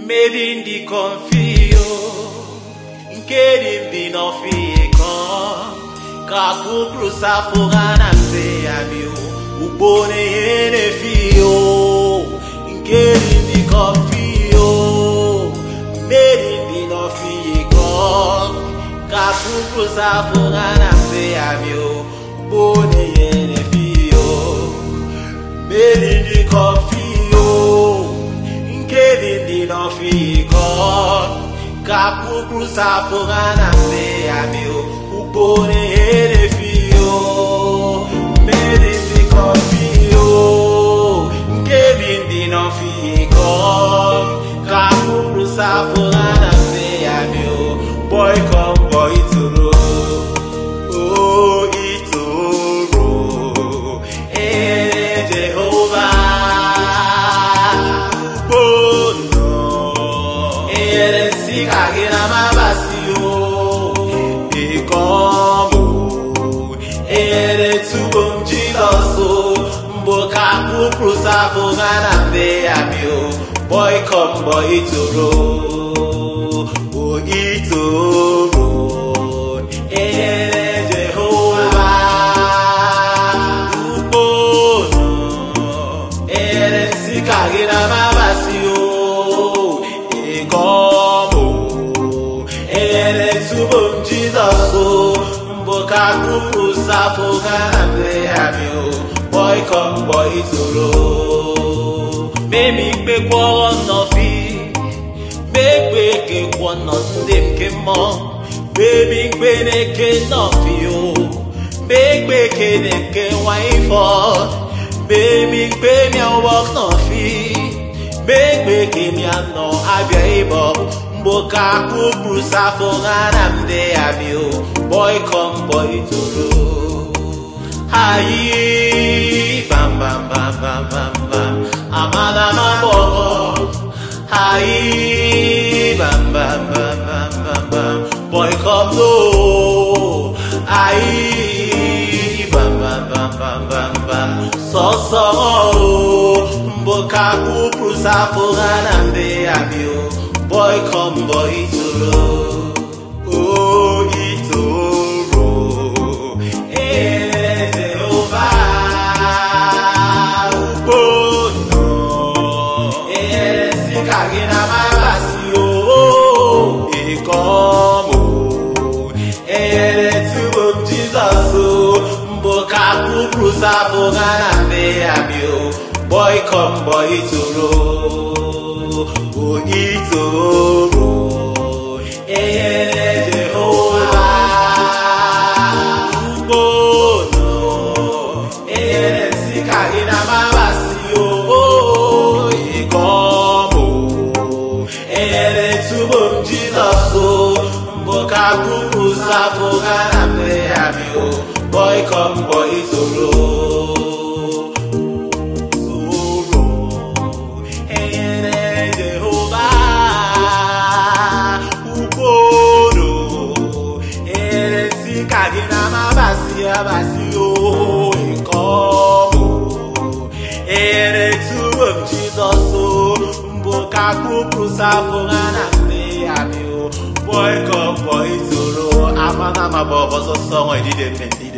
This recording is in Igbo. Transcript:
mmeri ndị kọmfio nke dị mbi n'ọfịkọ ka kuprusafo ha na mbe ya bio ugbo na-enye na-efio nke dị mbi kọmfio mmeri ndị n'ọfịkọ ka kuprusafo ha na mbe ya bio ugbo na-enye na-efio mmeri ndị kọmfio nke dị ndị n'ọfịkọ ka kuprusafo ha na mbe ya bio ugbo na-enye fio mmeri ndị kọfio nke dị ndị n'ọfịkọ ka kuprusafo ha na mbe ya bio boy come boy toro oh itoro eh Jehovah bono ere sika gina mabasi o ikomo ere tubom Jesus o mboka kuprosa fogana mbe ami o boy come boy toro o itoro ere Jehovah bono ere sika gina mabasi o ikomo ere tubo jizọs o mboka kupu safo gana mbe abi o boy come boy toro memi kpekwa ọnọfi mekpe kekwa nọ ndị nke mmụọ bebi mkpe na-eke nọfi o mekpe kene nke nwanyị fọ bebi mkpe miawọ nọfi mekpe kemia nọ abịa ịbọ mgboka kupru safo ghana mde abịa o boy come boy toro ayi bam bam bam bam bam bam amala mabọkọ ayi bam bam bam bam bam bam boy come no ayi bam bam bam bam bam bam sọsọ o mboka kupru safo ghana mde abịa o boy come boy toro oh itoro eh Jehovah ugbono eh sika gị na mabasi o ikomo eh tubo m Jizọs o mboka kupru safo ghana mbe abịa o boy come boy toro o itoro eh Jehovah ugbono eh sika gị na mabasi o ikomo eh tubo m Jizọs o mboka kupu safo ghana mbe abịa o boy come boy toro toro eh Jehovah ugbono eh sika gị na mabasi abasi o ikomo ere tubo m Jizọs o mboka kupu safo ghana mbe abịa o boy come boy toro amana mabọ ọsọsọ nwa idide mme ndide